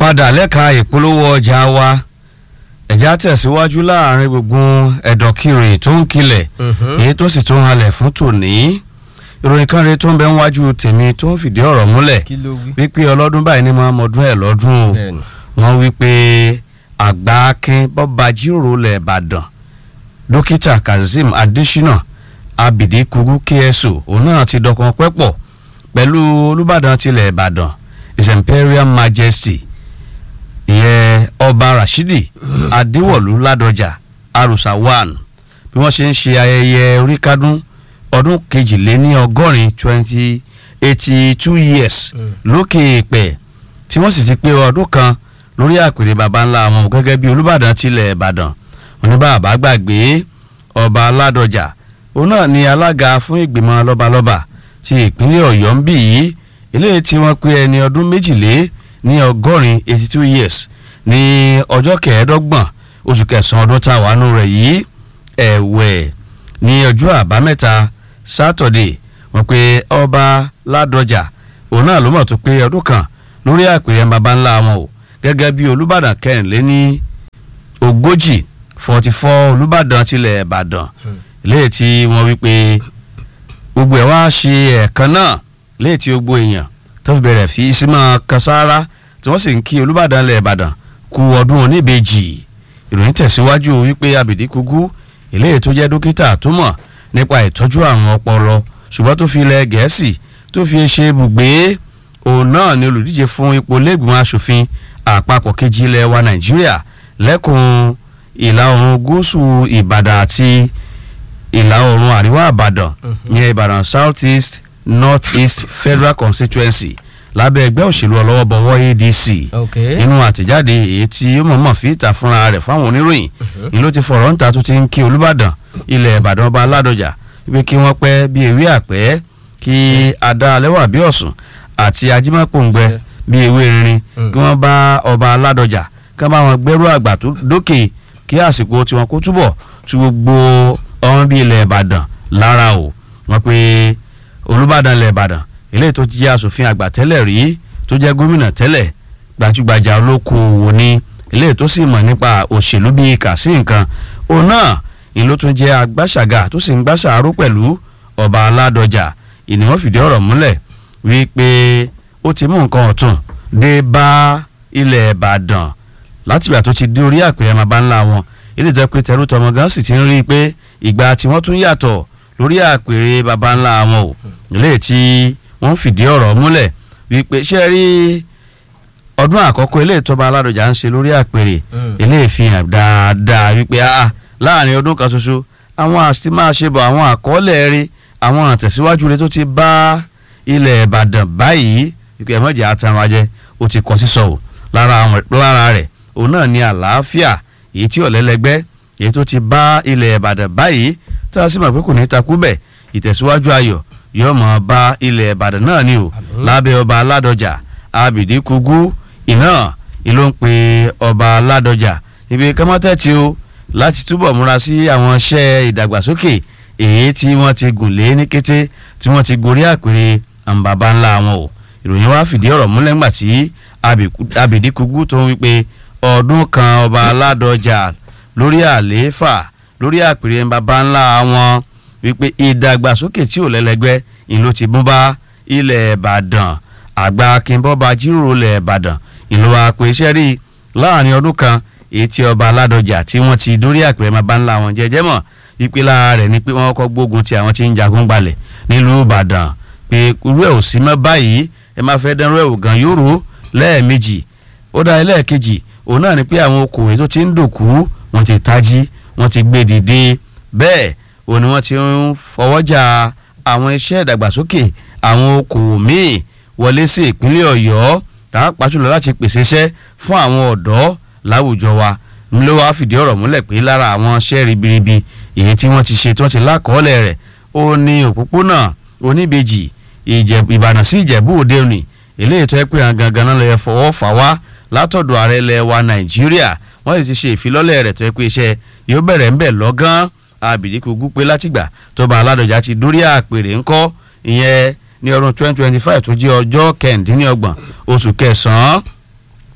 padà lẹ́ka ìpolówó ọjà wa ẹ̀já tẹ̀síwájú láàrin gbogbo ẹ̀dọ̀kiri tó ń kilẹ̀ èyí tó sì tún halẹ̀ fún tòní ìròyìn kan rèé tó ń bẹ níwájú tèmi tó ń fìdí ọ̀rọ̀ múlẹ̀ kí ló wí. wípé ọlọ́dún báyìí ni máa mọdún ẹ̀ lọ́dún o Bẹ́ẹ̀ni. wọ́n wípé àgbà akin bọ́ba jíròrò lẹ̀ ìbàdàn dókítà kazeem adésínà abidi kugu kso òun náà ti dọkan pẹ́pọ̀ pẹ̀lú olùbàdàn tilẹ̀ ìbàdàn his imperial majesty ìyẹn ọba rashidi adéwọ̀lú ládọjà arusa one bí wọ́n ṣe ń ṣe ayẹyẹ oríkádún ọdún kejìléní ọgọ́rin twenty eighty two years lókè èèpẹ̀ tí wọ́n sì ti pé ọdún kan lórí àpèrè baba ńlá wọn gẹ́gẹ́ bí olùbàdàn tilẹ̀ ìbàdàn oníbàbà gbàgbé ọba aládọjà òun náà ni alága fún ìgbìmọ̀ lọ́balọ́ba ti ìpínlẹ̀ ọ̀yọ́ ń bì yìí eléyìí tí wọ́n pé ẹni ọdún méjìlé ní ọgọ́rin eighty two years ní ọjọ́ kẹẹ̀ẹ́dọ́gbọ̀n oṣù kẹsàn-án ọdún tá a wà nù rẹ̀ yìí ẹ̀wẹ̀ ní ọjọ́ àbámẹ́ta sátọ̀dẹ̀ wọ́n pé ọba ládọjà òun náà ló mọ̀ tó pé ọdún kan lórí àpèrè baba ńlá wọn o gẹ́gẹ́ bí olùbàdàn kẹrìnlé ní ogójì forty four olùbàdàn tilẹ̀ ìbàdàn léyìí tí wọ́n wí pé gbogbo ẹ̀ wá ṣe ẹ̀ẹ̀kan náà léyìí tí gbogbo èèyàn tó fi bẹ̀rẹ̀ fi símọ́ kasára tí wọ́n sì ń kí olùbàdàn ilẹ̀ ìbàdàn kú ọdún oníbejì ìròyìn tẹ̀síwájú wípé abìdí kúgú eléyìí tó jẹ́ dókítà tó mọ̀ nípa ìtọ́jú àrùn ọpọlọ ṣùgbọ́n tó fi ilẹ̀ gẹ̀ẹ́sì tó fi ṣe ibùgbé òun náà ni olùdíje fún ipò lẹ́gbìmọ̀ asòfin àpapọ̀ kejì ilẹ̀ wa nàìjíríà lẹ́kùn ìlà oòrùn gúúsù ìbàdàn àti ìlà oòrùn àríwá ìbàdàn ìyẹn ìbàdàn south east north east federal constituency lábẹ́ ẹgbẹ́ òṣèlú ọlọ́wọ́bọwọ́ adc ok nínú àtẹ̀jáde èyí tí ó mọ̀ọ́mọ̀ fi ìta fúnra rẹ̀ fáwọn oníròyìn ni ló ti fọ̀rọ̀ ń ta tó ti ń kí olùbàdàn ilẹ̀ ìbàdàn ọba aládọjà wípé kí wọ́n pẹ́ bí ewé àpẹ́ kí adá alẹ́wà bí ọ̀sùn àti ajímọ̀pọ̀ngbẹ bí ewé rinrin kí wọ́n bá ọba aládọjà kí wọ́n bá wọn gbẹ́rú àgbà tó dókè kí àsìkò tiwọn kó túbọ̀ tu gbogbo ọmọ bíi ilẹ̀ ìbàdàn lára o wọ́n pe olùbàdàn ilẹ̀ ìbàdàn eléyìí tó jẹ́ asòfin àgbà tẹ́lẹ̀ rí tó jẹ́ gómìnà tẹ́lẹ̀ gbajúgbajà olókoòwò ni eléyìí tó sì mọ̀ nípa òṣèlú bíi kà sí nǹkan òun náà ni ló tún jẹ́ agbáṣàgà tó sì ń gbàṣàárò pẹ̀lú ọba aládọjà ìníwọ̀n fìdí ọ̀rọ̀ múlẹ̀ wípé ó ti mú nǹkan ọ̀tún dé bá ilẹ̀ ìbàdàn látìgbà tó ti dé orí àpèrè baba ńlá wọn ilé ìjọba pé tẹrú tọmọ gan sì ti ń rí i pé ìgbà tí wọ́n tún yàtọ̀ lórí àpèrè baba ńlá wọn o ilé tí wọ́n fìdí ọ̀rọ̀ múlẹ̀ wípé ṣé ẹ rí ọdún àkọ́kọ́ ilé ìtọ́ba aládọjà ń ṣe lórí àpèrè ilé ìfihàn dáadáa wípé ah láàrin ọdún kan ṣoṣo àwọn àti máa ṣe bọ̀ àwọn àkọọ́lẹ̀ rí àwọn àtẹ̀síwájú rẹ tó ti bá ilẹ̀ ìbàdàn báyìí wípé ẹ̀mọ́jà àtàwọn ajẹ́ ó ti kọ́ sísọ o lára àwọn- lára rẹ̀ òun náà ní àlàáfíà èyí tí ọ̀lẹ́lẹ́gbẹ́ èyí tó ti bá ilẹ̀ ìbàdàn báyìí tá a sì mọ̀ pé kò ní takú bẹ̀ ìtẹ̀síwájú ayọ̀ yóò mọ̀ bá ilẹ̀ ìbàdàn náà ni o lábẹ́ ọba aládọjà abìdí kugu iná ìlú ń pe ọba aládọjà ibi kọ́mọ́tẹ́tì o láti túbọ̀ múra sí àwọn iṣẹ́ ìdàgbàsókè èyí tí wọ́n ti gùn lé ní kété tí wọ́n ti gorí àpèrè àǹbàbá ńlá wọn o ìròyìn wa fìdí ọ̀rọ̀ múlẹ̀ ńgbà tí abìdí kugu tó ń wípé ọdún kan ọba aládọjà lórí àlééfà lórí àpèrè baba ńlá wọn wípé ìdàgbàsókè tí ò lẹ́lẹ́gbẹ́ ìlú ti mú bá ilẹ̀ ìbàdàn àgbà akínbọ́ba jíròrò ilẹ̀ ìbàdàn ìlú àpè iṣẹ́ rí láàrin ọdún kan èyí tí ọba aládọjà tí wọ́n ti dórí àpèrè baba ńlá wọn jẹjẹ́ mọ̀ wípé lára rẹ̀ ni pé wọ́n kọ́ gbógun ti àwọn tí ń jagun gbalẹ̀ nílùú ìbàdàn pé irú ẹ̀ ò sí mọ́ báyìí ẹ má fẹ́ dánrú ẹ̀ wò gan yóò rò lẹ́ẹ̀mejì ó dá ẹlẹ́ẹ̀kejì òun náà ni pé àwọn okòwé tó ti ń dòkú wọ́n ti tají wọ́n ti gbé dìde bẹ́ẹ̀ òun ni wọ́n ti ń fọwọ́jà àwọn iṣẹ́ ìdàgbàsókè àwọn okòwò míì wọlé sí ìpínlẹ̀ ọ̀yọ́ pàápàá jùlọ láti pèsè iṣẹ́ fún àwọn ọ̀dọ́ láwùjọ wa ló wá fìdí ọ̀rọ̀ múlẹ̀ pé lára àwọn iṣẹ́ ribiribi èyí tí wọ́n ti ṣe tí wọ́n ti lákọọ́lẹ̀ rẹ̀ ó ní òpópónà oníbejì Ìjẹ̀bú- ìbàdàn sí ìjẹ̀bú òde òní eléyìí tó yẹ pé àwọn gangan náà lè fọwọ́ fà wá látọ̀dọ̀ ààrẹ ilẹ̀ wa nàìjíríà wọ́n sì ti ṣe ìfilọ́lẹ̀ rẹ̀ tó yẹ pé iṣẹ́ yóò bẹ̀rẹ̀ ńbẹ̀ lọ́gán abìdíkù gúpé látìgbà tọba aládọjà ti dórí àpèrè ńkọ́ ìyẹn ní ọdún 2025 tó jẹ́ ọjọ́ kẹ̀ǹdínlọ́gbọ̀n oṣù kẹsàn-án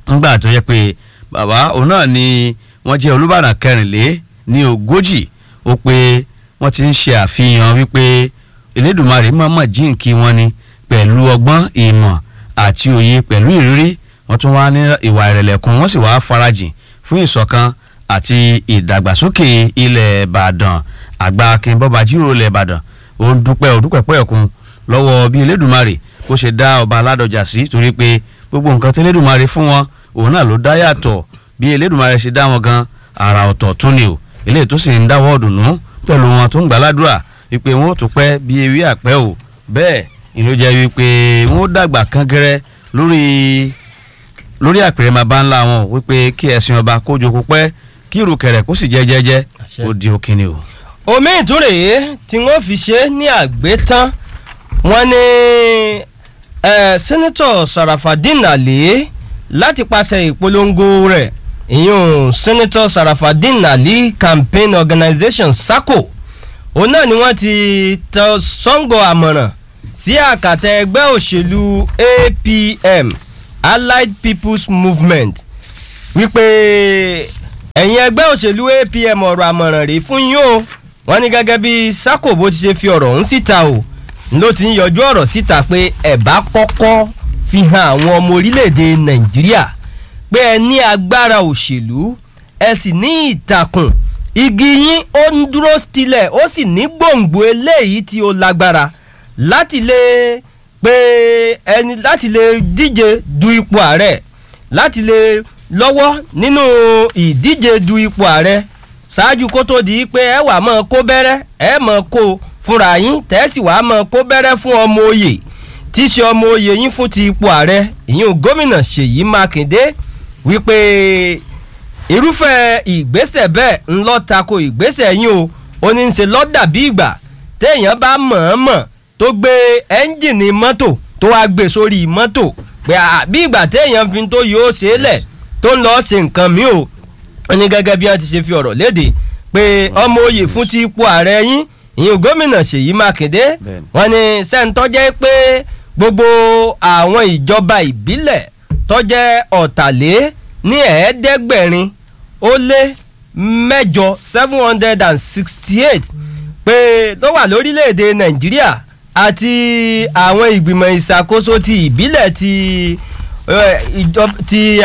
ńgbà tó yẹ pé bàbá òun náà ni wọ́n jẹ́ olùbàdàn kẹrìnlé ní ogójì ó pé wọ́n ti ń ṣe àfihàn wípé elédùnmarè mọ̀ọ́mọ̀ jíǹkí wọn ni pẹ̀lú ọgbọ́n ìmọ̀ àti òye pẹ̀lú ìrírí wọ́n tún wá ní ìwà ìrẹ̀lẹ̀ kan wọ́n sì wá farajìn fún ìṣọ̀kan àti ìdàgbàsókè ilẹ̀ ìbàdàn àgbà akínbọ́ba jíròrò ilẹ̀ ìbàdàn ó ń dúpẹ́ òdúpẹ́pẹ́ ẹ̀kún lọ́wọ́ bí elédùnmarè bó ṣe dá ọba aládọjà sí torí pé gbogbo nǹkan tí elédùnmarè fún wọn òun náà ló dá yàtọ̀ bí elédùnmarè ṣe dá wọn gan àrà ọ̀tọ̀ tún ni o eléyìí tó sì ń dáwọ́ ọ̀dùnnú pẹ̀lú wọn tó ń gbàládùra wípé wọn ò tún pẹ́ bí ewé àpẹ́ o bẹ́ẹ̀ ìlú jẹ́ wípé wọn ó dàgbà kangẹrẹ lórí lórí àpèrè máa bá ńlá wọn wípé kí ẹ̀sìn ọba kó jókòó pẹ́ kí ìrùkẹ̀rẹ̀ kó sì jẹ́ jẹ́jẹ́ ó di òkìní o. omi ìtúrèé tí wọ́n fi ṣe ní àgbétán wọ́n ní sẹ́nẹ́tọ̀ sarafadin ali láti pàṣẹ ìpolongo rẹ̀ ìyún sẹ́nẹ́tọ̀ sarafadin ali campaign organization saco òun náà ni wọ́n ti tọ sọ́ngọ̀ àmọ̀ràn sí àkàtà ẹgbẹ́ òṣèlú apm allied people's movement wípé ẹ̀yin ẹgbẹ́ òṣèlú apm ọ̀rọ̀ àmọ̀ràn rèé fún yín o wọ́n ní gẹ́gẹ́ bí sako bó ti ṣe fi ọ̀rọ̀ ọ̀hún síta o ló ti ń yọjú ọ̀rọ̀ síta pé ẹ̀ bá kọ́kọ́ fi hàn àwọn ọmọ orílẹ̀-èdè nàìjíríà pé ẹ ní agbára òṣèlú ẹ sì ní ìtàkùn igi yín ó ń dúró tilẹ̀ ó sì ní gbòǹgbò eléyìí tí ó lágbára láti lè pé ẹni láti lè díje du ipò ààrẹ láti lè lọ́wọ́ nínú ìdíje du ipò ààrẹ ṣáájú kó tó di pé ẹ wà mọ́ kó bẹ́rẹ́ ẹ mọ́ kó fúnra yín tẹ́sí wàá mọ́ kó bẹ́rẹ́ fún ọmọ oyè tí í ṣe ọmọ oyè yín fún ti ipò ààrẹ ìyún gómìnà ṣèyí mákindé wípé irúfẹ́ ìgbésẹ̀ bẹ́ẹ̀ ń lọ tako ìgbésẹ̀ yín o ó ní í ṣe lọ́dà bí ìgbà téèyàn bá mọ̀ọ́mọ̀ tó gbé ẹ́ńjìnì mọ́tò tó wá gbé sórí mọ́tò pé bí ìgbà téèyàn fi tó yóò ṣe é lẹ̀ tó ń lọ ṣe nǹkan mi o ó ní gẹ́gẹ́ bí wọ́n ti ṣe fi ọ̀rọ̀ léde pé ọmọ oyè fún ti ipò ààrẹ yín ìyún gómìnà ṣèyí mákindé wọ́n ní sẹ́ńtọ́ jẹ́ pé gbogbo àwọn ìjọba ìbílẹ̀ tọ́jẹ́ ọ̀tàlé ní ẹ̀ẹ́dẹ́gbẹ̀rin ó lé mẹ́jọ seven hundred and sixty eight pé tó wà lórílẹ̀‐èdè nàìjíríà àti àwọn ìgbìmọ̀ ìṣàkóso ti ìbílẹ̀ ti ti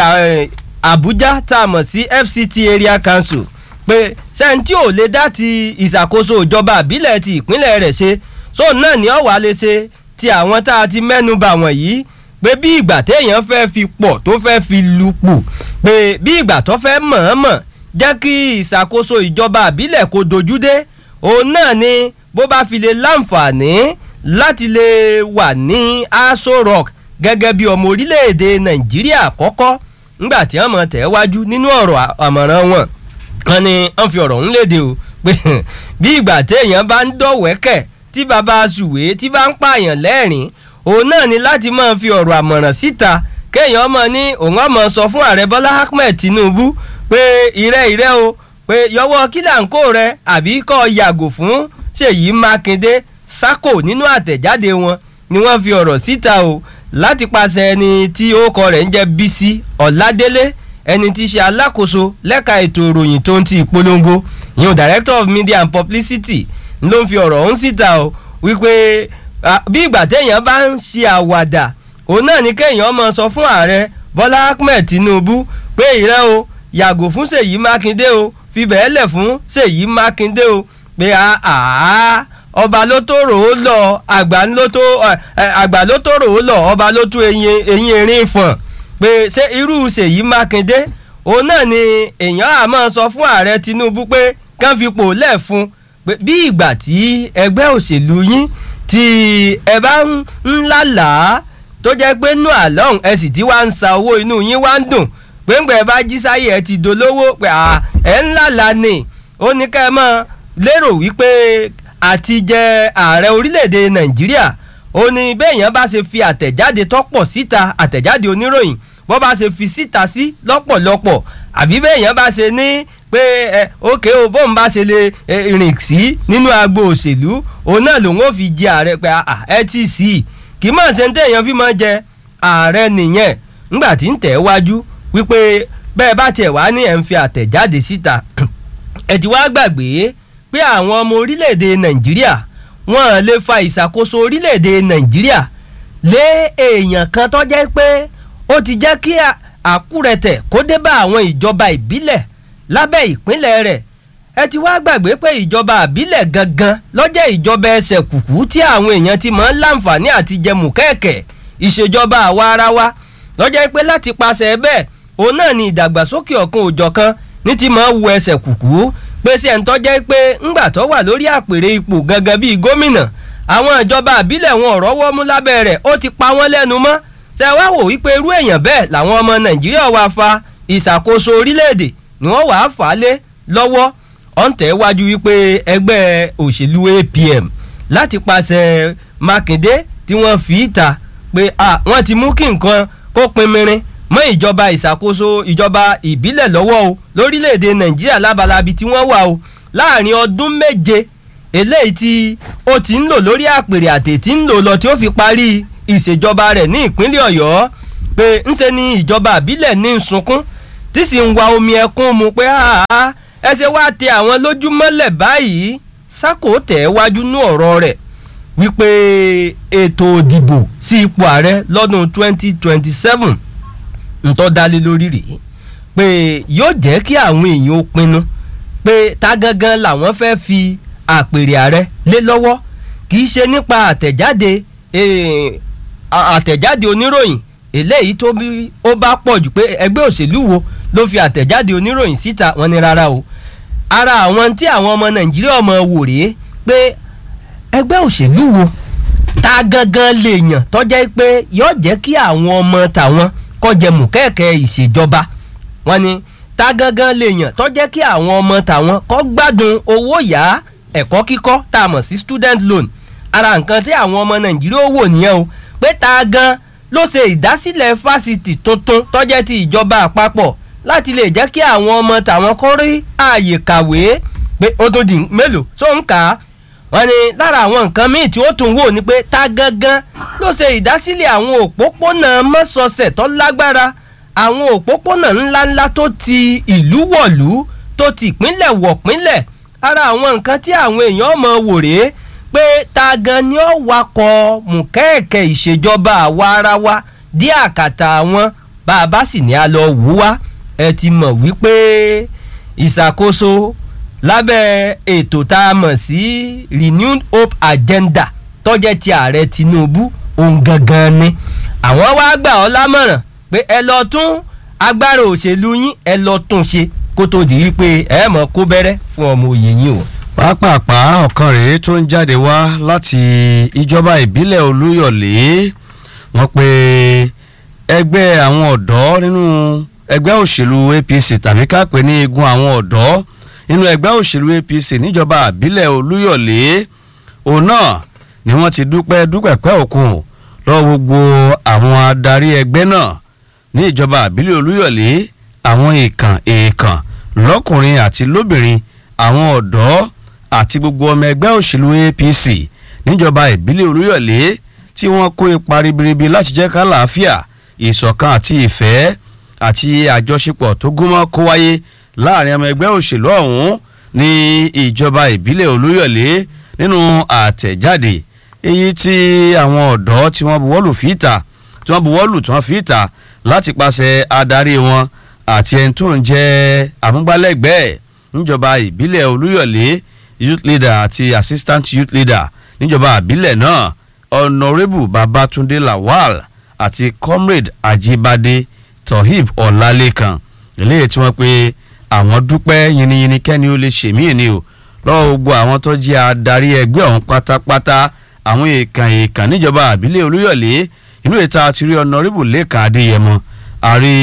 àbújá tá a mọ̀ sí fct area council pé sẹ́ńtì ò lè dá ti ìṣàkóso ìjọba ìbílẹ̀ ti ìpínlẹ̀ rẹ̀ ṣe sóun náà ní ọ̀wá lè ṣe ti àwọn tá a ti mẹ́nu bà wọ̀nyí pé bí ìgbà téèyàn fẹ́ fi pọ̀ tó fẹ́ fi lupù pé bí ìgbà tó fẹ́ mọ̀ọ́mọ̀ jẹ́ kí ìṣàkóso ìjọba àbílẹ̀ kó dojú dé òun náà ni bó bá fi lè láǹfààní láti lè wà ní aso rock gẹ́gẹ́ bí ọmọ orílẹ̀-èdè nàìjíríà àkọ́kọ́ ńgbà tí wọ́n mọ̀ tẹ̀ wájú nínú ọ̀rọ̀ àmọ̀ràn wọn wọn ni wọ́n fi ọ̀rọ̀ ń léde o pé bí ìgbà téèyàn bá ń dọ̀wẹ́kẹ̀ tí baba sùwé tí bá ń pààyàn lẹ́rìn òun náà ni láti máa fi ọ̀rọ̀ àmọ̀ràn síta kéèyàn ọmọ ní òun ọmọ sọ fún ààrẹ bọ́lá ahmed tinubu pé ìrẹ́ ìrẹ́ o pé yọwọ́ kílàǹkó rẹ àbí kọ́ yàgò fún ṣèyí mákindé sákò nínú àtẹ̀jáde wọn ni wọ́n fi ọ̀rọ̀ síta o láti pàṣẹ ẹni tí orúkọ rẹ̀ ń jẹ́ bísí ọ̀ládélé ẹni tí í ṣe alákòóso lẹ́ka ètò ìròyìn tó ń ti ìpolongo ìyẹn director of media and publicity ló ń fi ọ̀rọ̀ ọ̀hún síta o wípé bí ìgbà téèyàn bá ń ṣe àwàdà òun náà ni kéèyàn mọ sọ fún ààrẹ bọ́lá ahmed tinubu pé ìrẹ́ o yàgò fún ṣèyí mákindé o fi bẹ́ẹ̀ lẹ̀ fún ṣèyí mákindé o pé àá ọba ló tó rò ó lọ àgbà ló tó àgbà ló tó rò ó lọ ọba ló tó eyín erin fọ̀n pé ṣé irú ṣèyí mákindé òun náà ni èèyàn àmọ́ sọ fún ààrẹ tinubu pé kán fipò lẹ̀ fún bí ìgbà tí ẹgbẹ́ òṣèlú yín tí ẹ bá ń lálàá tó jẹ́ pé nù àlọ́hùn ẹ sì ti wá ń sa owó inú yín wá ń dùn pé ńgbà ẹ bá jí sáyé ẹ ti dolówó pé ẹ ń lálàá ni ó ní ká ẹ mọ̀ lérò wípé àti jẹ ààrẹ orílẹ̀-èdè nàìjíríà ó ní béèyàn bá ṣe fi àtẹ̀jáde tọ́pọ̀ síta àtẹ̀jáde oníròyìn bó bá ṣe fi síta sí lọ́pọ̀lọpọ̀ àbí béèyàn bá ṣe ní pé ẹ òkè o bóun bá ṣe lè rìn sí nínú agbo òṣèlú òun náà lòun ò fi jẹ ààrẹ pé ẹ ti sí i kì í mọ̀ ṣe ń tẹ̀yàn fi mọ́ jẹ ààrẹ nìyẹn ńgbà tí ń tẹ̀ wájú wípé bẹ́ẹ̀ bá tiẹ̀ wá ní ẹ̀ ń fi àtẹ̀jáde síta ẹ̀ ti wá gbàgbé pé àwọn ọmọ orílẹ̀-èdè nàìjíríà wọ́n lè fa ìṣàkóso orílẹ̀-èdè nàìjíríà lé èèyàn kan tó jẹ́ pé ó ti jẹ́ kí àkúrẹ̀tẹ̀ kó dé bá àwọn ìjọba ìbílẹ̀ lábẹ́ ìpínlẹ̀ rẹ̀ ẹ ti wá gbàgbé pé ìjọba àbílẹ̀ gangan lọ́jẹ́ ìjọba ẹsẹ̀ kùkú tí àwọn èèyàn ti máa ń láǹfààní àti jẹmù kẹ́ẹ̀kẹ́ ìṣèjọba àwa ara wa lọ́jẹ́ pé láti paṣẹ bẹ́ẹ̀ òun náà ni ìdàgbàsókè ọ̀kan òjọ̀kan ní ti máa wu ẹsẹ̀ kùkú pé sí ẹ̀ ń tọ́jẹ́ pé ńgbà tó wà lórí àpèrè ipò gangan bíi gómìnà àwọn ìjọba àbílẹ̀ wọn ọ̀rọ̀ wọ́mú lábẹ́ rẹ̀ ó ti pa wọ́n lẹ́nu mọ́ ṣe wá wò wípé irú èèyàn bẹ́ẹ̀ làwọn ọmọ nàìjíríà wá fa ìṣàkóso orílẹ̀-èdè ni wọ́n wàá fà á lé lọ́wọ́ ọ̀ǹtẹ̀ wájú wípé ẹgbẹ́ òṣèlú APM láti pàṣẹ Mákindé tí wọ́n fi ìta pé wọ́n ti mú kí nǹkan kó pinmirin mọ́ ìjọba ìṣàkóso ìjọba ìbílẹ̀ lọ́wọ́ o lórílẹ̀‐èdè Nàìjíríà lábalábi tí wọ́n wà o láàrin ọdún méje eléyìí tí ó ti ń lò lórí àpèrè àtẹ̀ tí ń lò lọ tí ó fi parí ìṣèjọba rẹ̀ ní ìpínlẹ̀ Ọ̀yọ́ pé ńṣe ni ìjọba ìbílẹ̀ ní sunkún tí sì ń wa omi ẹkún mu pé àá ẹ ṣe wá tẹ àwọn lójúmọ́lẹ̀ báyìí sákò tẹ̀ wájú ní ọ̀rọ̀ rẹ̀ wípé ètò òdìbò sí ipò ààrẹ lọ́dún 2027 ntọ́ dalé lórí rèé pé yóò jẹ́ kí àwọn èèyàn ó pinnu pé ta gangan làwọn fẹ́ fi àpèrè ààrẹ lé lọ́wọ́ kì í ṣe nípa àtẹ̀jáde àtẹ̀jáde oníròyìn eléyìí tó bí ó bá pọ̀ jù pé ẹgbẹ́ òṣèlú wo ló fi àtẹ̀jáde oníròyìn síta wọn ni rárá o ara àwọn tí àwọn ọmọ nàìjíríà ọmọ wò rèé pé ẹgbẹ́ òṣèlú wo ta gangan lè yàn tọ́jẹ́ pé yóò jẹ́ kí àwọn ọmọ tàwọn kọjẹ mùkẹ́ẹ̀kẹ́ ìṣèjọba wọn ni ta gangan lè yàn tọ́jẹ́ kí àwọn ọmọ tàwọn kọ́ gbádùn owó yá ẹ̀kọ́ kíkọ́ tá a mọ̀ sí student loan ara nǹkan tí àwọn ọmọ nàìjíríà wò nìyẹn o pé ta gan ló ṣe ìdásílẹ̀ fásitì tuntun tọ́jẹ́ ti ìjọba àpapọ̀ láti lè jẹ́ kí àwọn ọmọ tàwọn kọ́ rí ààyè kàwé pé ó tún di mélòó tó ń kà á wọ́n ní lára àwọn nǹkan míì tí ó tún wò ni pé ta gangan ló ṣe ìdásílẹ̀ àwọn òpópónà mọ́sọ̀ọ̀sẹ̀ tó lágbára àwọn òpópónà ńláńlá tó ti ìlú wọ̀lú tó ti ìpínlẹ̀ wọ̀pínlẹ̀ ara àwọn nǹkan tí àwọn èèyàn mọ̀ wò rèé pé ta gan ni ó wakọ̀ mùkẹ́ẹ̀kẹ́ ìṣèjọba àwa ara wa dí àkàtà àwọn bá a bá sì ní a lọ wò wá ẹ ti mọ̀ wípé ìṣàkóso lábẹ́ ètò tá a mọ̀ sí renewed hope agenda tọ́jẹ́ ti ààrẹ Tinubu òun gangan ni àwọn wá gbà ọ́ lámọ̀ràn pé ẹ lọ tún agbára òṣèlú yín ẹ lọ tún ṣe kó tó di wípé ẹ mọ̀ kó bẹ̀rẹ̀ fún ọmọ òye yín o. pàápàá ọ̀kan rèé tó ń jáde wá láti ìjọba ìbílẹ̀ Olúyọ̀lé wọ́n pe ẹgbẹ́ àwọn ọ̀dọ́ nínú ẹgbẹ́ òṣèlú APC tàbí ká pè ní igun àwọn ọ̀dọ́ nínú ẹgbẹ́ òṣèlú APC níjọba àbílẹ̀ Olúyọ̀lé òun náà ni wọ́n ti dúpẹ́ dúpẹ́pẹ́ òkun lọ́wọ́ gbogbo àwọn adarí ẹgbẹ́ náà ní ìjọba àbílẹ̀ Olúyọ̀lé àwọn èèkàn èèkàn lọ́kùnrin àti lóbìnrin àwọn ọ̀dọ́ àti gbogbo ọmọ ẹgbẹ́ òṣèlú APC níjọba ìbílẹ̀ Olúyọ̀lé tí wọ́n kó ipa ribiribi láti jẹ́ ká làáfíà ìṣọ̀kan àti ìfẹ́ àti àjọṣepọ̀ tó gúnmọ́ kó wáyé láàrin ọmọ ẹgbẹ́ òṣèlú ọ̀hún ní ìjọba ìbílẹ̀ Olúyọ̀lé nínú àtẹ̀jáde èyí tí àwọn ọ̀dọ́ tí wọ́n buwọ́lù fìtà tí wọ́n buwọ́lù tí wọ́n fìtà láti pàṣẹ adarí wọn àti ẹni tó ń jẹ́ amúgbálẹ́gbẹ̀ẹ́ níjọba ìbílẹ̀ Olúyọ̀lé youth leader àti assistant youth leader níjọba ìbílẹ̀ náà honourable Babatunde Lawal àti comrade Ajibade Tohib Ọlálékan eléyìí tí wọ́n pe àwọn dúpẹ́ yiniyini kẹ́ni ó lè ṣèmí ni o lọ́wọ́ gbogbo àwọn tó jẹ́ adarí ẹgbẹ́ ọ̀hún pátápátá àwọn èèkàn èèkàn níjọba àbílẹ̀ Olúyọ̀lé inú ìta àti rí ọ̀nàrẹ́bù lẹ́kàn Adéyẹmọ àrí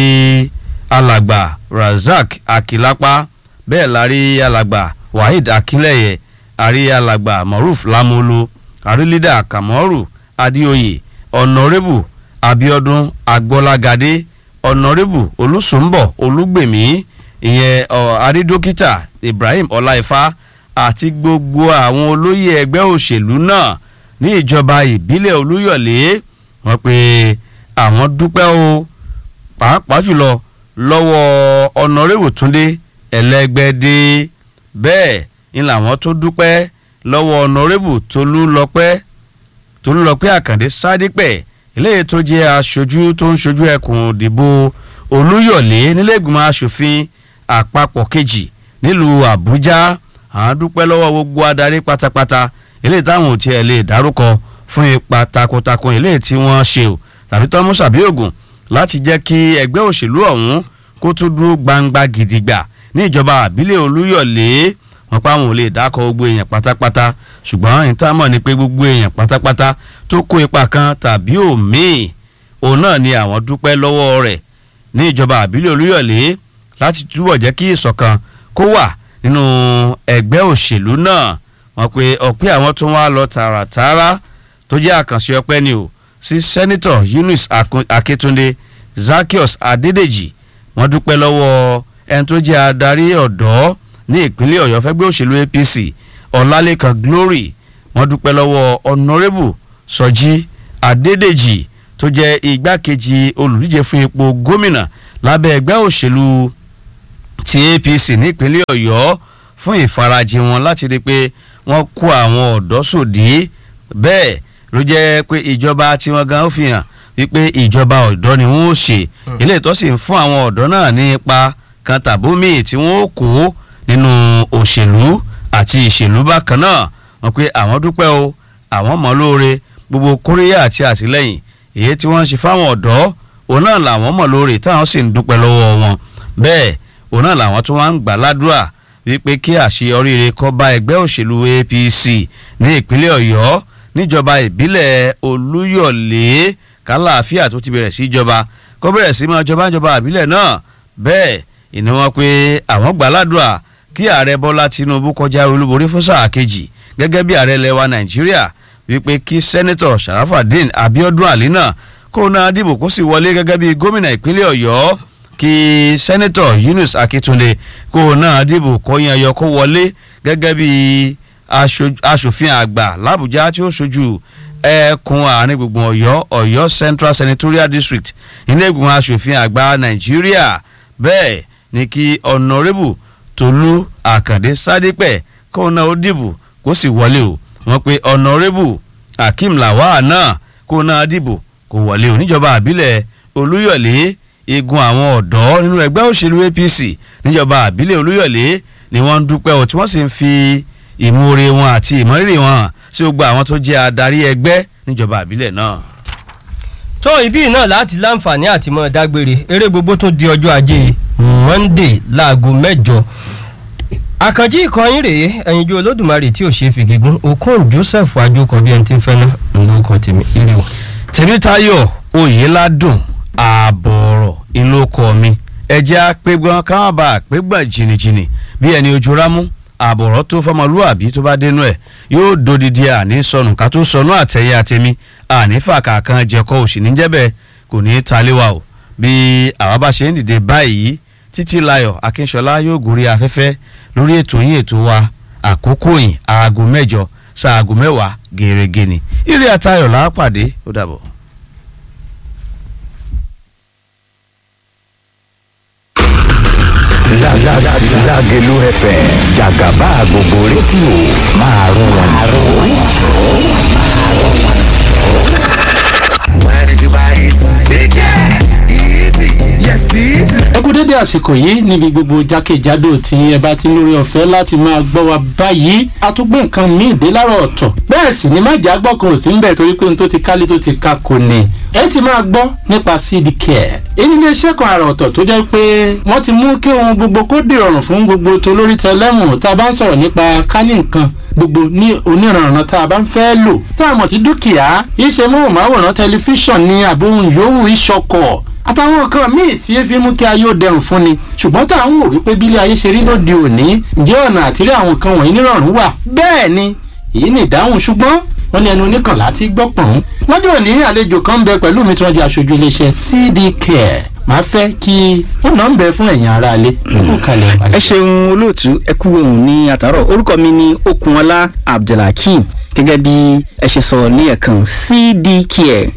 alàgbà Razak Akilapa bẹ́ẹ̀ la rí alàgbà Waheed Akínlẹ̀yẹ àrí alàgbà Moruf Lamolo àrí lídà Kamoru Adéoyè ọ̀nàrẹ́bù Abíọ́dún Agbọ́lágadé ọ̀nàrẹ́bù Olùsùnbọ̀ Olúgbèmí ìyẹn àrídókítà Ibrahim Ọláìfá àti gbogbo àwọn olóyè ẹgbẹ́ òṣèlú náà ní ìjọba ìbílẹ̀ Olúyọ̀lé wọ́n pé àwọn dúpẹ́ o pàápàá jùlọ lọ́wọ́ ọ̀nàrẹ́bù túndé ẹlẹ́gbẹ́dẹ́ bẹ́ẹ̀ ni làwọn tó dúpẹ́ lọ́wọ́ ọ̀nàrẹ́bù tolúlọpẹ́ tolúlọpẹ́ àkàndé sádípẹ̀ eléyìí tó jẹ́ aṣojú tó ń ṣojú ẹkùn ìdìbò olúyọ̀lé nílẹ̀gbìmọ̀ asòfin àpapọ̀ kejì nílùú àbújá àwọn dúpẹ́ lọ́wọ́ gbogbo adarí pátápátá eléyìí táwọn ò tiẹ̀ lè dárúkọ fún ipa takuntakun eléyìí tí wọ́n ṣe o tàbí tọ́mú sàbí ògùn láti jẹ́ kí ẹgbẹ́ òṣèlú ọ̀hún kó tún dúró gbangba gidigba ní ìjọba àbílẹ̀ olúyọ̀lé wọn pa àwọn ò lè dákọ̀ gbogbo èèyàn pátápátá ṣùgbọ́n ìtàmọ̀ ni pé gbogbo èèyàn pátápátá tó kó ipa kan tàbí òmíì òun náà ni àwọn dúpẹ́ lọ́wọ́ rẹ̀ ní ìjọba àbílẹ̀ olúyọ̀lé láti túbọ̀ jẹ́ kí ìṣọ̀kan kó wà nínú ẹgbẹ́ òṣèlú náà wọ́n pe ọ̀pẹ́ àwọn tó wá lọ tààràtààrà tó jẹ́ àkànṣe ọpẹ́ ni o sí sẹ́nitọ̀ Eunice Akíntúndé Zaccheaus Adédèjì wọ́n dúpẹ́ lọ́wọ́ ẹni tó jẹ́ adarí ọ̀dọ́ ní ìpínlẹ̀ Ọ̀yọ́ fẹ́gbẹ́ òṣèlú APC Ọlálékan Glory wọ́n dúpẹ́ lọ́wọ́ Honourable Sọjí Adédèjì tó jẹ́ igbákejì olùdíje fún ipò gómìnà lábẹ́ ẹgbẹ́ òṣèlú ti APC nípínlẹ̀ Ọ̀yọ́ fún ìfarajìn wọn láti rí i pé wọ́n kó àwọn ọ̀dọ́ sòdí bẹ́ẹ̀ ló jẹ́ pé ìjọba tiwọn gan ó fi hàn wípé ìjọba ọ̀dọ́ ni wọ́n ó ṣe ilé ìtọ́sí ń fún àwọn ọ̀dọ́ náà ní ipa kan tàbómi tí wọ́n ó kó nínú òṣèlú àti ìṣèlú bákan náà wọ́n pé àwọn dúpẹ́ o àwọn mọ̀ lóore gbogbo kóríyá àti àtìlẹ́yìn èyí tí wọ́n ń ṣe fáwọn ọ̀dọ́ òun náà làwọn mọ̀ lóore táwọn sì ń dúpẹ́ lọ́wọ́ wọn bẹ́ẹ̀ òun náà làwọn tó wá ń gbà ládùúrà wípé kí àṣeyọrí rẹ̀ kó bá ẹgbẹ́ òṣèlú APC ní ìpínlẹ̀ Ọ̀yọ́ níjọba ìbílẹ̀ Olúyọ̀lé kálàáfíà tó ti bẹ̀rẹ̀ sí ìjọba kó bẹ̀rẹ̀ sí máa jọba ìjọba ìbílẹ̀ náà bẹ́ẹ̀ ìní wọn pé àwọn gbà ládùúrà kí ààrẹ Bọ́lá Tinubu kọjá olúborí fún sáà kejì gẹ́gẹ́ bí ààrẹ lẹwa Nàìjíríà wípé kí sẹ́nẹ́tọ̀ Sharafadin Abiodun Ali náà kó náà dìbò kó sì wọlé gẹ́gẹ́ bí gómìnà ìpínlẹ̀ Ọ̀yọ́ kí sẹ́nẹ́tọ̀ Yunus Akíntúndé kó náà dìbò kó yan yọ kó wọlé gẹ́gẹ́ bí aṣòfin àgbà làbújá tí ó ṣojú ẹkùn àárín gbùngbùn Ọ̀yọ́ Ọ̀yọ́ Central Senatorial District ilé ìgbìmọ̀ aṣòfin àgbà Nàìjíríà bẹ́ẹ̀ ni kí ọ̀nàrẹ́bù Tolú Àkàndé Sádípẹ̀ kó náà ó dìbò kó sì wọlé o wọ́n pe ọ̀nàrẹ́bù Akeem Lawal náà kó náà dìbò kó wọlé o níjọba àbílẹ̀ Olúyọ̀lé igun àwọn ọ̀dọ́ nínú ẹgbẹ́ òṣèlú APC níjọba àbílẹ̀ Olúyọ̀lé ni wọ́n ń dúpẹ́ o tí wọ́n sì ń fi ìmoore wọn àti ìmọ̀rírì wọn hàn sí gbogbo àwọn tó jẹ́ adarí ẹgbẹ́ níjọba àbílẹ̀ náà. tó ibi náà láti láǹfààní àti mọ́ dágbére eré gbogbo tún di ọjọ́ ajé Monday láago mẹ́jọ àkànjí ìkọyín rèé ẹ̀yinjú olódùmarè tí ò ṣe é fi gígùn okun Joseph ajókọ bí ẹni tí ń fẹ́ náà ńlọkọ tèmi ire o. Tèmítáyọ̀ Oyèládùn ààbọ̀ ọ̀rọ̀ inú ọkọ̀ mi ẹ̀jẹ̀ apẹ́gbọ́n káwọn bá apẹ́gbọ́n jìnnìjìnnì bí ẹni ojú rámú ààbọ̀ ọ̀rọ̀ tó fọmọlúàbí tó bá dénú ẹ̀ yóò dodidi àní sọnù ká tó sọnù àtẹ̀yẹ àtẹ̀mí àní fàkà kan jẹ̀kọ́ òsì níjẹ́bẹ̀ kò ní í taléwa o bí àwa bá ṣe ń dìde báyìí títí láyọ̀ akínṣọlá yóò gòrí afẹ́fẹ́ lórí ètò yín ètò wa àkókò yìí aago mẹ́jọ sáago mẹ́wàá gèrègè ni ire àtayọ̀ làápàdé ó dàbọ̀. Lágẹ̀lú FM jàgàbá gbogbo rédíò máa rún wọn jù. Where did you buy it? CJ! Easy! Yes, easy! ẹ kú dédé àsìkò yìí níbi gbogbo jákèjádò tí ẹ bá ti ń lórí ọ̀fẹ́ láti máa gbọ́ wa báyìí a tún gbé nǹkan míì dé láàárọ̀ ọ̀tọ̀ bẹ́ẹ̀ sì ni májà gbọ́ kan ò sí ń bẹ̀ torí pé n tó ti kálé tó ti ka kò ní ẹ ti máa gbọ́ nípa seed care èyí ni iṣẹ́ kan àrà ọ̀tọ̀ tó jẹ́ pé wọ́n ti mú kí ohun gbogbo kó dìrọ̀rùn fún gbogbo tó lórí tẹlẹ́mù tá a bá ń sọ̀rọ̀ nípa kání nǹkan gbogbo ní oníranran tá a bá ń fẹ́ lò tá a mọ̀ sí dúkìá iṣẹ́ móhùnmáwòrán tẹlifíṣàn ní àbóhùn yòówù ìṣọkọ̀ àtàwọn nǹkan míì tí ẹ fi mú kí ayé ó dẹrùn fún ni ṣùgbọ́n tá à ń wò wípé bílẹ̀ ayé ṣe rí lóde òní ǹjẹ́ ọ̀nà àtìrí àwọn nǹkan wọ̀nyí nírọ̀rùn wà bẹ́ẹ̀ ni èyí ni ìdáhùn ṣùgbọ́n wọ́n ní ẹnu oníkànlá tí gbọ́ pọ̀n. lọ́jọ́ òní àlejò kan ń bẹ pẹ̀lú mi tí wọ́n di aṣojú iléeṣẹ́ CD Care máa fẹ́ kí wọ́n náà ń bẹ fún ẹ̀yin aráalé. ẹ ṣeun olóòtú ẹ kú ohùn ní àtàrọ orúkọ mi ni Okunola Abdulhakeem gẹ́gẹ́ bí ẹ ṣe sọ ní ẹ̀kan cdcare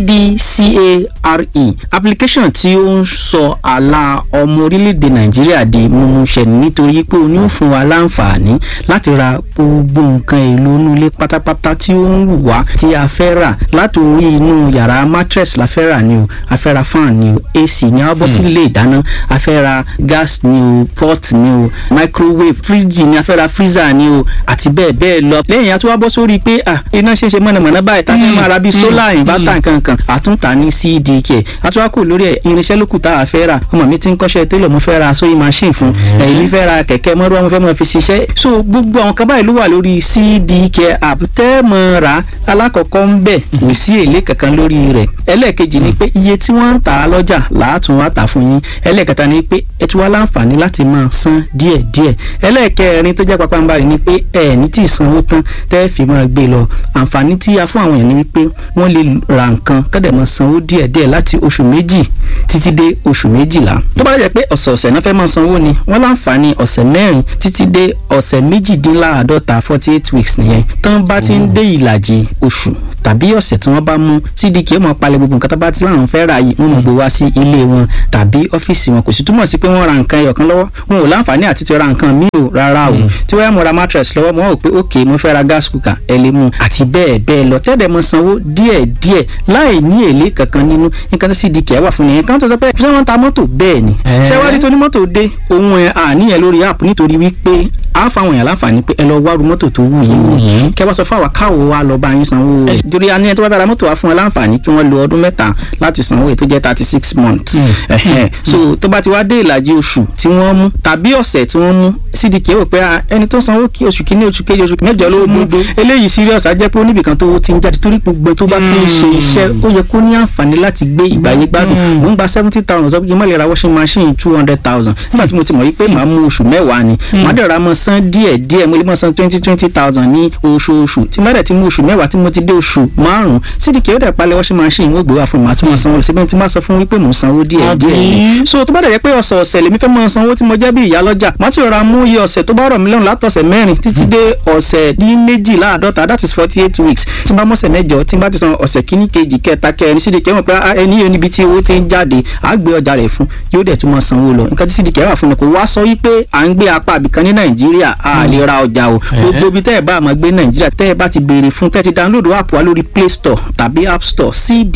cdcare application tí ó ń sọ àlà ọmọ orílẹ̀-èdè nàìjíríà di mímúṣẹ nítorí pé o ní ó fún wa láǹfààní láti ra gbogbo nǹkan èlò inú ilé pátápátá tí ó ń wù wá tí a fẹ́ rà látòrí inú yàrá mattress la fẹ́ rà ni o a fẹ́ ra fan ni o ac ni a bọ́ sí ilé ìdáná a fẹ́ ra gas ni o pot ni o microwave fridge ni a fẹ́ ra freezer ni o àti bẹ́ẹ̀ bẹ́ẹ̀ lọ lẹ́yìn a tún wá bọ́ sórí pé ah iná ṣe é ṣe mọ̀nàmọ́ná báyìí tá a fẹ́ máa ra bíi solar inverter nkankan àtúntà ní cdk àtúwákò lórí ẹ̀ irinṣẹ́ lókù tá a fẹ́ rà ọmọ mi ti ń kọ́ṣẹ́ télọ̀ mo fẹ́ ra sewing machine fún ẹ̀yìn mi fẹ́ ra kẹ̀kẹ́ mọ́rúwá mo fẹ́ mọ́ fi ṣiṣẹ́ so gbogbo àwọn kan báyìí ló wà lórí cdk app tẹ́ mọ́ ra alákọ̀ọ́kọ́ ń bẹ̀ kò sí èlé kankan lórí rẹ̀ ẹlẹ́ẹ̀kejì ni pé iye tí wọ́n ń tà á lọ́jà làátún wá tà fún yín ẹlẹ́ẹ̀kẹta ni pé ẹ tún wá láǹfààní láti máa san díẹ̀díẹ̀ ẹlẹ́ẹ̀kẹrin tó jẹ́ pápánbarì ni pé ẹ ní tí ì sanwó tán tẹ́ fi máa gbé lọ àǹfààní tí a fún àwọn èèyàn ni wípé wọ́n lè ra nǹkan kọ́dẹ̀ máa sanwó díẹ̀díẹ̀ láti oṣù méjì títí dé oṣù méjìlá tó bá dẹ̀ pé ọ̀sẹ̀ọ̀sẹ̀ náà fẹ́ máa sanwó ni wọ́n láǹfààní ọ̀sẹ̀ mẹ́rin títí dé ọ̀sẹ̀ méjìdínláàádọ́ta forty eight weeks nìyẹn tán bá ti ń dé ìlàjì oṣù tàbí ọ̀sẹ̀ tí wọ́n bá mú cdk ó máa palẹ̀ gbogbo nǹkan tó bá ti láwọn fẹ́ ra yìí wọ́n máa gbé wá sí ilé wọn tàbí ọ́fíìsì wọn kò sì túmọ̀ sí pé wọ́n ra nǹkan ẹyọ kan lọ́wọ́ wọn ò láǹfààní àti ti ra nǹkan míì o rárá o tí wọ́n yá mo ra mattress lọ́wọ́ mo rò pé ok mo fẹ́ ra gas cooker ẹ lè mú àti bẹ́ẹ̀ bẹ́ẹ̀ lọ tẹ́lẹ̀ mo sanwó díẹ̀ díẹ̀ láì ní èlé kankan nínú nǹkan tí cdk wà fún nìyẹn kan tó sọ pé ṣé wọ́n ta mọ́tò bẹ́ẹ̀ ni ṣé wá rí tó ní mọ́tò dé ohun ẹ̀ àníyàn lórí app nítorí wípé a fáwọn èèyàn láǹfààní pé ẹ lọ wá ru mọ́tò tó wù yín wò kẹ wá sọ fún àwa káwo wa lọ bá yín sanwó rẹ̀ torí a ní ẹ tó bá fẹ́ ra mọ́tò wa fún wọn láǹfààní kí wọ́n lo ọdún mẹ́ta láti sanwó èyí tó jẹ́ thirty six months ẹ̀hẹ́n so tó bá ti wá dé ìlàjì oṣù tí wọ́n mú tàbí ọ̀sẹ̀ tí wọ́n mú cdk wò pé ẹni tó sanwó kí oṣù kìíní oṣù kejì oṣù mẹ́jọ ló mú eléyìí serious á jẹ́ pé oníbìkan tó ti ń jáde torí gbogbo tó bá ti ń ṣe iṣẹ́ ó yẹ kó ní àǹfààní láti gbé ìgbàyé gbádùn mò ń gba seventy thousand sọ pé kí n má lè ra washing machine two hundred thousand nígbà tí mo ti mọ̀ wípé màá mú oṣù mẹ́wàá ni màá dẹ̀ ra mọ́ san díẹ̀ díẹ̀ mo lè mọ́ san twenty twenty thousand ní oṣooṣù tí má dẹ̀ ti mú oṣù mẹ́wàá tí mo ti dé oṣù márùn-ún cdk ó dẹ̀ palẹ̀ washing machine wọ́n gbé wá fún mi màá tún mọ́ sanwó síbẹ̀ tí má sọ fún wípé mò ń sanwó díẹ̀ díẹ̀ ni so tó bá dẹ̀ jẹ́ pé ọ̀sẹ̀ ọ̀sẹ̀ lèmi fẹ́ mọ́ sanwó tí mo jẹ́ bí ìyá lọ́jà màá ti rọra mú iye ọ̀sẹ̀ tó bá rọ̀ mí lọ́rùn látọ̀sẹ̀ mẹ́rin títí dé ọ̀sẹ̀ dín méjìláàdọ́ta that is forty eight weeks tí n bá mọ̀sẹ̀ mẹ́jọ tí n bá ti san ọ̀sẹ̀ kíní kejì kẹta kẹrin cdk mọ̀ pé ẹni yóò níbi tí owó ti ń jáde á gbé ọjà rẹ̀ fún yóò dẹ̀ tún mọ́ sanwó lọ nǹkan tí cdk wà fún ni kò wá sọ wípé à ń gbé apá àbìkan ní nàìjíríà a lè ra ọjà o gbogbo ibi tẹ́ ẹ bá máa gbé nàìjíríà tẹ́ ẹ bá ti béèrè fún tẹ́ ẹ ti download app wa lórí play store tàbí app store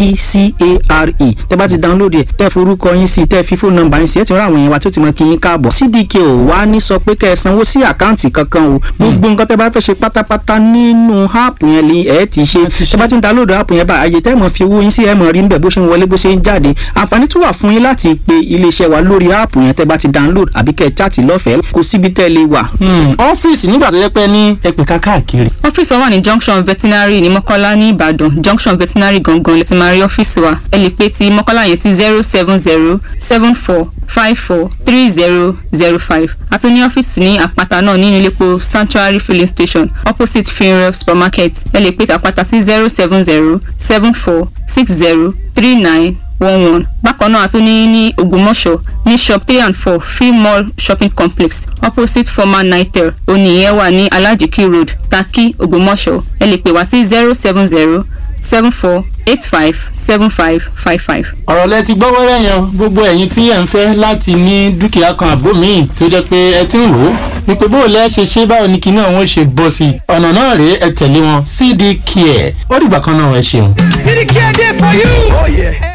cdcare tẹ́ bá ti download ẹ̀ tẹ́ forúkọ yín sí tẹ́ fi fóònù nọ́mbà yín sí ẹ ti rán àwọn èèyàn wa tó ti mọ kí yín káàbọ̀ cdk ò wá ní sọ pé kẹ́ ẹ sanwó sí àkáǹtì kankan o gbogbo nǹkan tẹ́ bá fẹ́ ṣe pátápátá nínú app yẹn lè ẹ ti ṣe tẹ́ bá ti ń download app yẹn bá àyè tẹ́ mọ̀ fi owó yín sí ẹ mọ̀ rí nbẹ̀ bó ṣe ń wọlé bó ṣe ń jáde àǹfààní tún wà fún yín láti pe iléeṣẹ́ wa lórí app yẹn tẹ́ bá ti download àbí kẹ́ ẹ chat lọ́fẹ̀ẹ́ kò síbi tẹ́ lè wà. ọ́fíìsì nígbà tó yẹ pé ní ẹ̀pẹ̀ka káàkiri. ọ́fíìsì wa wà ní junction veterinary ní mọ́kọ́lá ní ìbàdàn junction veterinary gangan lè ti máa rí ọ́fíìsì wa ẹ lè pe ti mọ́kọ́lá yẹn sí zero seven zero seven four five four three zero zero five àti ní ọ́fíìsì ní àpáta náà nínú iléepo sanctuary filling station opposite funeral supermarket ẹ lè pe ti àpáta sí zero seven zero seven four six zero three nine one one bákan náà a tún ní ní ògbómọ̀ṣọ́ ní shop three and four free mall shopping complex opposite former nitel oníyẹn wà ní alajiki road Takí ògbómọ̀ṣọ́ ẹ lè pè wá sí zero seven zero seven four eight five seven five five five. ọ̀rọ̀ lẹ ti gbọ́ wẹ́rẹ́ yẹn gbogbo ẹ̀yin tí ẹ̀ ń fẹ́ láti ní dúkìá kan àbó míì tó jẹ́ pé ẹ ti ń rò ó wípé bó o lẹ́ ṣe ṣe báwo ni kinní ọ̀hún ṣe bọ́ sí i ọ̀nà náà rèé ẹ tẹ̀lé wọn cd care ó dìgbà kan náà ẹ ṣeun. City Care there for you. Oh yeah.